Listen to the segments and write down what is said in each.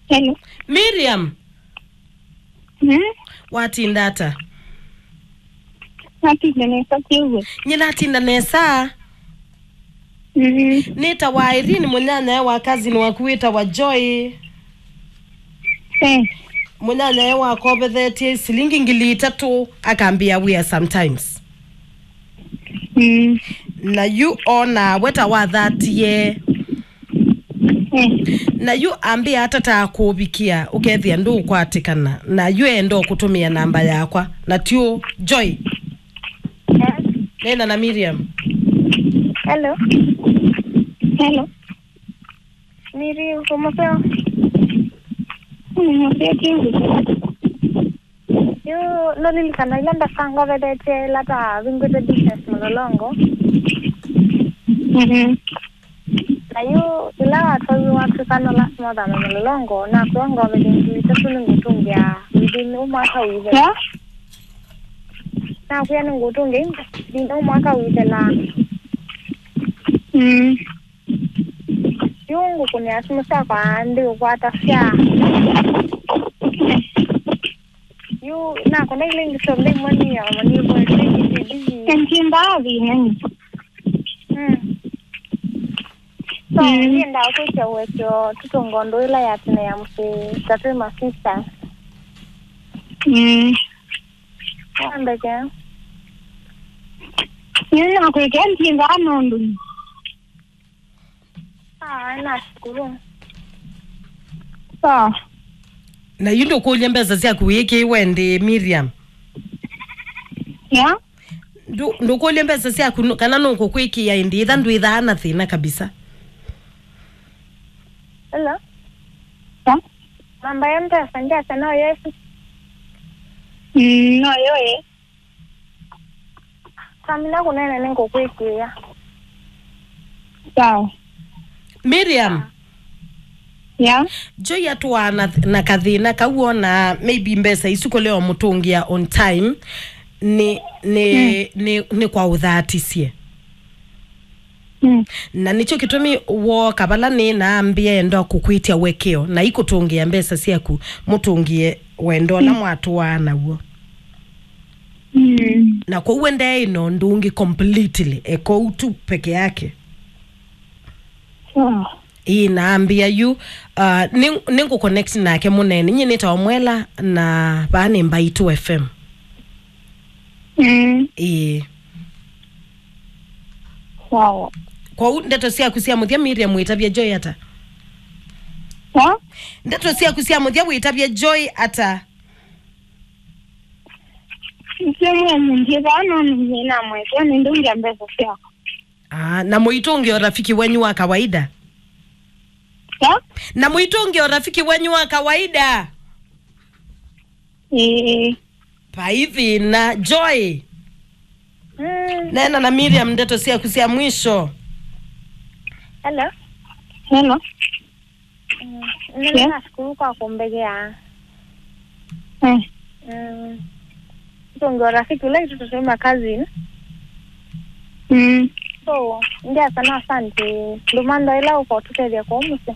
Hello. miriam Hmm? watindata Napile nesa kiugo. nyinatinda nesa Mm. nita wa irini munyanya wa kazini wakuwita wa joy Eh. munyanya wakobethetie silingi ngili itatu akambia wia sometimes Mm. na yu ona weta wa thatie Eh. na yu ambia hata takubikia ukethia ndu ukwatikana na yu enda kutumia namba yakwa na tio joy nena na miriam Hello. Hello. Miri, ¿cómo feo? Nimwambia kiugo. Yo no lilikana ilanda sango vedete lata vingwete business mulolongo. Mhm. Na yo ila watu watu kana last month na mulolongo na kuongo vedenge tatu ngutungia within umwaka wize. Ya? Na kuya ngutungia within umwaka wize la Mm. yungu kunia simu sa kwa ndi kwata fya. Yo na kuna ile ngisombe mwani ya mwani kwa busy. Entimba nani? Mm. so Mm. nienda kucha wekyo tutongondo ila yatine ya msi tatu masista Mm. ambeke Nina kweke entimba nondu. ah nashukuru Sawa. na yu ndu kulia mbeza ciaku wiki wende miriam Ya? ndu ndukulia mbesa ciaku nu- kana nukukwikia indi itha ndu ithaana thina kabisa ila Ya? namba ya mpesa ndiasa no yesu Mm, no yoye. kamina kunene ninkukwikia Sawa. miriam Ya? joy atwa na, na kathina kau ona maybe mbesa icu leo mutungia on time ni ni ni, ni kwa uthaticie Mm. na nicho kitumi wo kabala ni naambia enda kukwitia wekeo na ikutungia mbesa ciaku mutungie wendo na mwatu wa naguo Mm. na kwa uende ino ndungi completely eko tu peke yake Sawa. ii naambia yu uh, ningu connect nake munene nye nitawamwela na baani mbaitu fm Mm. ii Sawa. kwa u ndeto ciaku cia muthia miriam witabia joy ata Ya? ndeto ciaku cia muthia witabia joy ata Msemo mwingiza nonu nina mweke nindungia mbesa siako. ah, na muitungi o rafiki wenyu wa kawaida Ya? na muitungi o rafiki wenyu wa kawaida Eh. paithi na joy mm. nena na miriam ndeto ciaku cia mwisho hello Hello. mm. nene Yeah. nashukuru kwa kumbegea Eh. mm. tutongia rafiki ule itutusema kazini Mm. so ndiasa no asante ndumando ila uko tutethia kwa umuse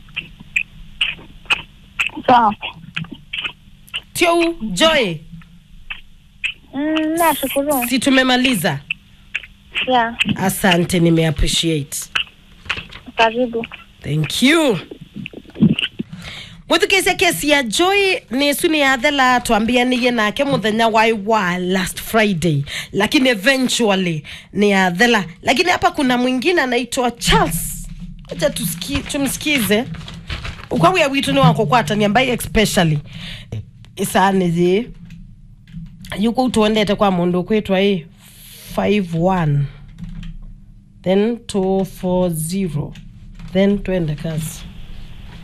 Sawa. tiu joy mm, nashukuru si tumemaliza yeah asante nimeappreciate karibu thank you mwithukicia kesi ya joy nisu ni yathela twambianiie nake muthenya wai wa last friday lakini eventually ni yathela lakini hapa kuna mwingine anaitwa charles acha tusiki, tumsikize ukwawia witu ni wakukwatania mbai especially isanithi yuku tuendete kwa mundu kwitwa i 51 then 240 then twende kazi